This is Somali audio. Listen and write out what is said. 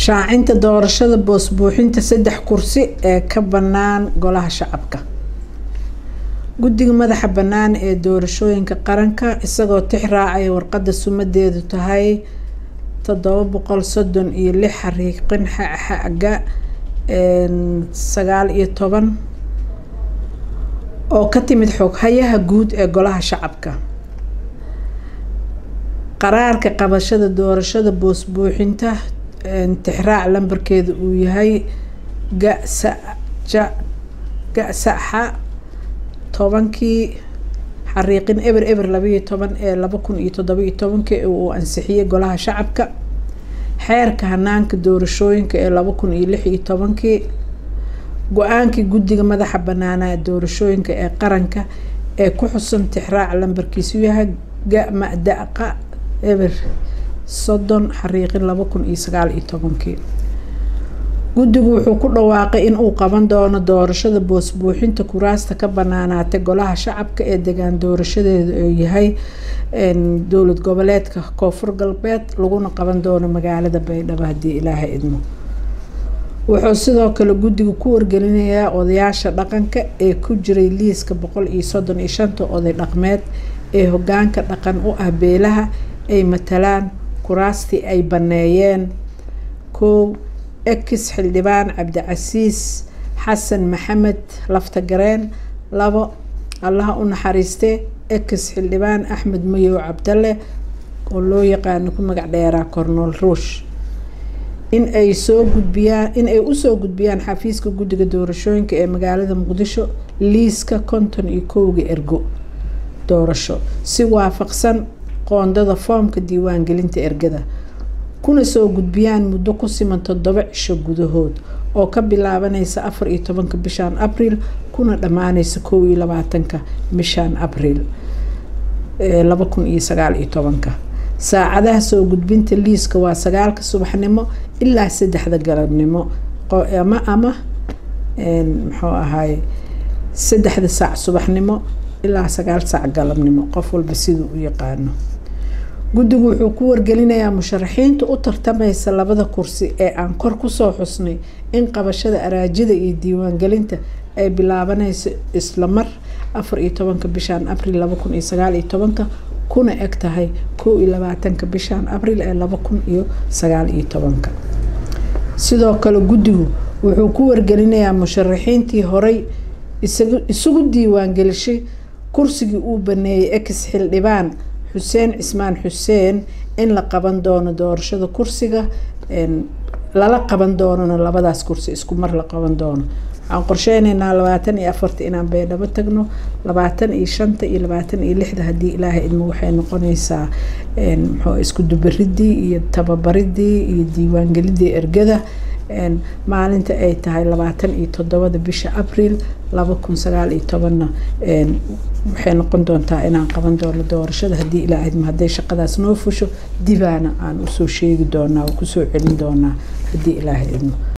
shaacinta doorashada boos buuxinta saddex kursi ee ka bannaan golaha shacabka guddiga madaxa bannaan ee doorashooyinka qaranka isagoo tix raacaya warqadda sumadeedu tahay toddoba boqol soddon iyo lix xariiqin xaga sagaal iyo toban oo ka timid xoghayaha guud ee golaha shacabka qaraarka qabashada doorashada boos buuxinta tixraac lambarkeeda uu yahay gasaja gasaxa tobankii xariiqin eber eber labaiyo toban ee laba kun iyo toddoba-iyo tobankii uu ansixiyey golaha shacabka xeerka hanaanka doorashooyinka ee laba kun iyo lix iyo tobankii go-aankii guddiga madaxa banaanaa doorashooyinka ee qaranka ee ku xusan tixraac lambarkiisu yahay gamadaqa eber soddon xariiqin laba kun iyo sagaal iyo tobankii guddigu wuxuu ku dhawaaqay in uu qaban doono doorashada boos buuxinta kuraasta ka banaanaatay golaha shacabka ee degaan doorashadeeda oo yahay dowlad goboleedka koonfur galbeed laguna qaban doono magaalada baydhabo haddii ilaahay idmo wuxuu sidoo kale guddiga ku wargelinayaa odayaasha dhaqanka ee ku jiray liiska boqol iyo soddon iyo shanta oday dhaqmeed ee hogaanka dhaqan u ah beelaha ay matalaan kuraastii ay baneeyeen kow ex xildhibaan cabdicasiis xasan maxamed laftagareen labo allaha u naxariistee ex xildhibaan axmed mayow cabdalle oo loo yaqaano ku magac dheeraa cornol ruush in ay soo gudbiyaan in ay usoo gudbiyaan xafiiska guddiga doorashooyinka ee magaalada muqdisho liiska konton iyo kowga ergo doorasho si waafaqsan qoondada foomka diiwaangelinta ergada kuna soo gudbiyaan muddo ku siman toddoba cisho gudahood oo ka bilaabanaysa afar iyo tobanka bishaan abriil kuna dhammaanaysa kow iyo labaatanka bishaan abriil laba kun iyo sagaal iyo tobanka saacadaha soo gudbinta liiska waa sagaalka subaxnimo ilaa saddexda galabnimo ama ama muxuu ahaay saddexda saac subaxnimo ilaa sagaal saac galabnimo qof walba siduu u yaqaano guddigu wuxuu ku wargelinayaa musharaxiinta u tartamaysa labada kursi ee aan kor kusoo xusnay in qabashada araajida iyo diiwaangelinta ay bilaabanayso isla mar afar iyo tobanka bishaan abriil laba kun iyo sagaal iyo tobanka kuna eg tahay kow iyo labaatanka bishaan abriil ee laba kun iyo sagaal iyo tobanka sidoo kale guddigu wuxuu ku wargelinayaa musharaxiintii horey isugu diiwaangelishay kursigii uu baneeyay ex xildhibaan xuseen cismaan xuseen in la qaban doono doorashada kursiga lala qaban doonona labadaas kursi isku mar la qaban doono waxaan qorsheyneynaa labaatan iyo afarta inaan baydhabo tagno labaatan iyo shanta iyo labaatan iyo lixda haddii ilaahay idmo waxay noqonaysaa muxuu isku dubaridii iyo tababaridii iyo diiwaangelidii ergada maalinta ay tahay labaatan iyo toddobada bisha abriil laba kun sagaal iyo tobanna waxay noqon doontaa inaan qaban doono doorashada haddii ilaa idmo hadday shaqadaas noo fusho dibaana aan usoo sheegi doonaa oo kusoo celin doonaa haddii ilaahay idmo